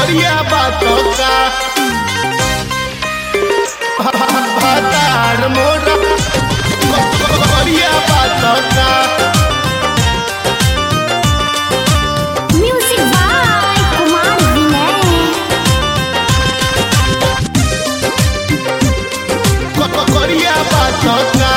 करिया बात का भातार मोरा करिया बात का म्यूजिक बाय कुमार विनय करिया बात का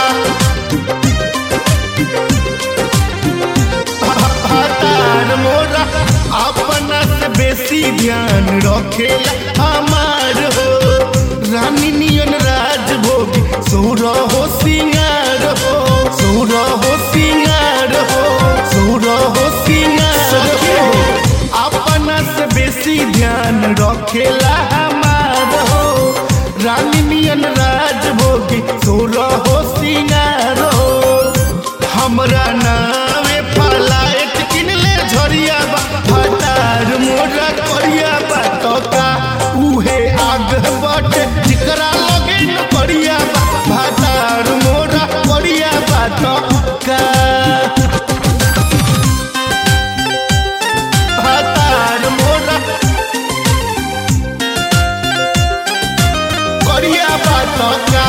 भातार मोरा अपना से बेसी ध्यान रखेला हमार हो रानी नियन राजभोग सौर हो सिंगार हो सौर हो सिंगार हो सौर हो सिंगार हो अपना से बेसी ध्यान रखेला हमार हो रानी नियन राजभोग सौर हो सिंगार हो हमरा नामे फलाइट किनले झरिया बा फटार मोरा करिया बा तका उहे आग बट जिकरा लगे न करिया बा फटार मोरा करिया बा तका फटार मोरा करिया बा तका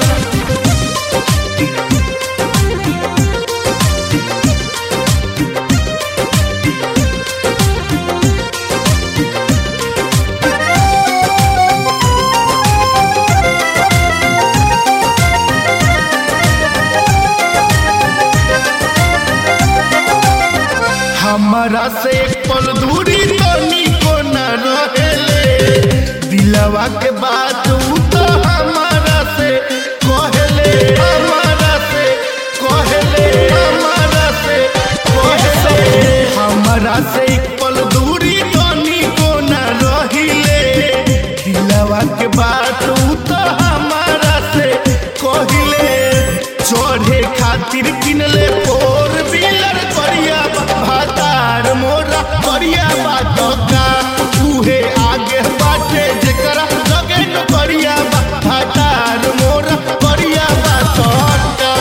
हमारा से एक पल दूरी तो निको न रहेले दिलवा के बात उ तो हमारा से कहले हमारा से कहले हमारा से कहले हमारा से एक पल दूरी तो निको न रहिले दिलवा के बात उ तो हमारा से कहले चढ़े खातिर किनले फोर व्हीलर करिया भातार मोरा करिया बात का उहे आगे बाटे जेकरा लगे न करिया भातार मोरा करिया बात का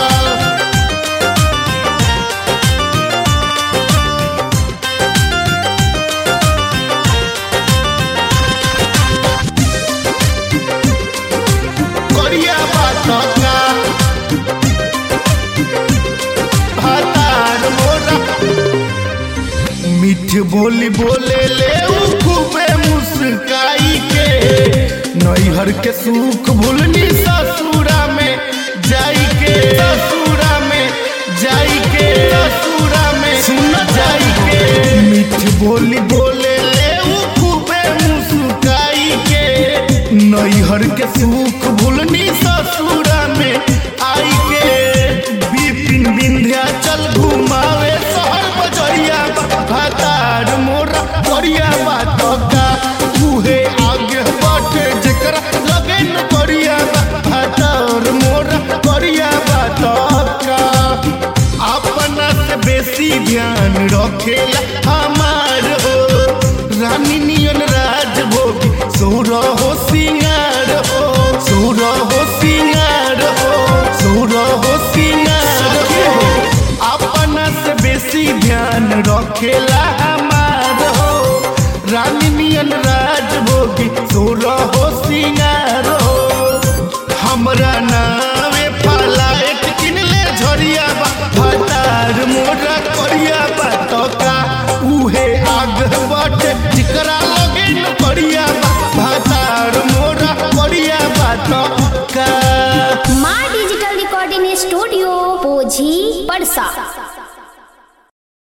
करिया बात का भातार मोरा मीठ बोली बोले ले उ खूबे मुस्काई के नैहर के सुख भूलनी ससुरा में जाई के ससुरा में जाई के ससुरा में सुन जाई के मीठ बोली बोले ले उ खूबे मुस्काई के नैहर के सुख भूलनी ससुरा में आई के बिपिन विंध्याचल घुमावे शहर बजरिया भातार मोरा करिया बात का उहे आगे बाटे जेकरा लगे न करिया भातार मोरा करिया बात का अपना से बेसी ध्यान रखेला हमार हो रानी नियन राजभोग सौर हो सिंगार हो सौर हो सिंगार हो सौर हो सिंगार हो अपना से बेसी ध्यान रखेला हमार हो रानी नियन राजभोग सौर हो सिंगार हो हमरा नामे फलाइट किनले झरिया बा फटार मोरा करिया बा तका उहे आग बट जिकरा लगे न करिया बा फटार मोरा करिया बा तका माँ डिजिटल रिकॉर्डिंग स्टूडियो पोझी पड़सा